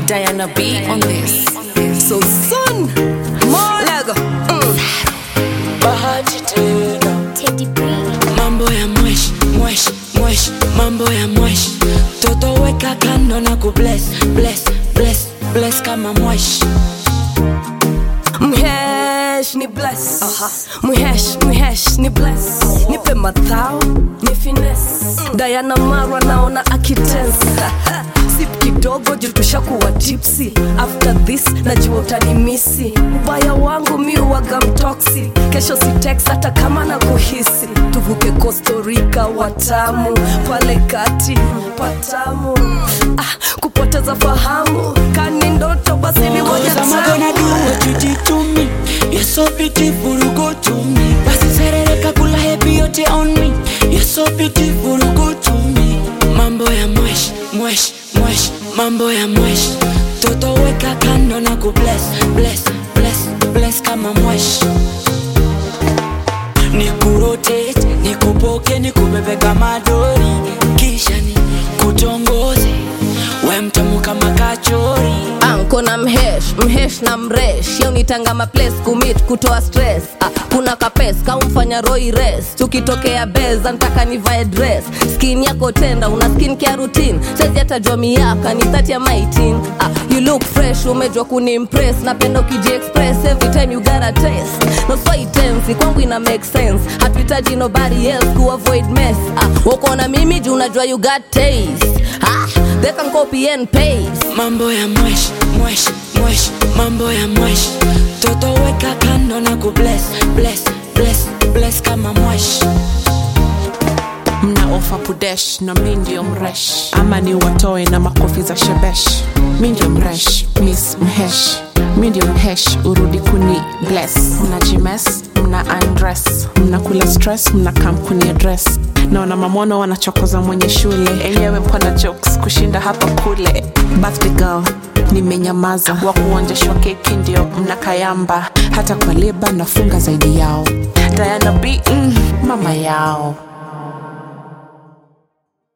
Diana B on this. So son, Lego. Mm. bahati tena Teddy B. mambo ya mwesh mwesh mwesh mambo ya mwesh toto weka kando na kubless bless bless bless kama mwesh Mhesh ni bless Mhesh, mhesh ni bless Nipe mathao, ni finesse Diana Marwa naona akitensa Sip kidogo juu tushakuwa tipsy After this najua utanimisi Ubaya wangu mi uwaga mtoksi Kesho si text hata kama na kuhisi Tuvuke Costa Rica watamu Pale kati patamu ah, Kupoteza fahamu Kani ndoto basi ni moja Cause I'm gonna do what you did to me You're so beautiful, go to me Basi serereka kula happy yote on me You're so beautiful, go to me Mambo ya mwesh, mwesh, mwesh Mambo ya mwesh Toto weka kando na kubless, bless, bless, bless kama mwesh Nikurotate, nikupoke, nikubebe kama dori Kisha ni kutongoze We mtamu kama kachori anko na mhesh mhesh na mresh yaunitanga maplace kumit kutoa stress ah, kuna kapes kaumfanya roi res tukitokea beza ntaka nivae dress skin yako tenda una skin care routine sezi hata miaka ni thati ya maitin ah, you look fresh umejwa kunimpress napenda ukiji express every time you got a taste no so tensi kwangu ina make sense hatuhitaji nobody else ku avoid mess ah, uko na mimi juu unajua you got taste ah, they can copy and paste mambo ya mwesh mwesh mwesh mambo ya mwesh toto weka kando na kubless bless bless bless kama mwesh mna ofa pudesh na mi ndio mresh ama ni watoe na makofi za shebesh mi ndio mresh miss mhesh mi ndio mhesh urudi kuni bless mna jimes mna undress mnakula stress mna kampuni address naona mamwono wanachokoza mwenye shule enyewe mpona jokes kushinda hapa kule birthday girl nimenyamaza wa kuonjeshwa keki ndio mnakayamba hata kwa leba nafunga zaidi yao diana b mm, mama yao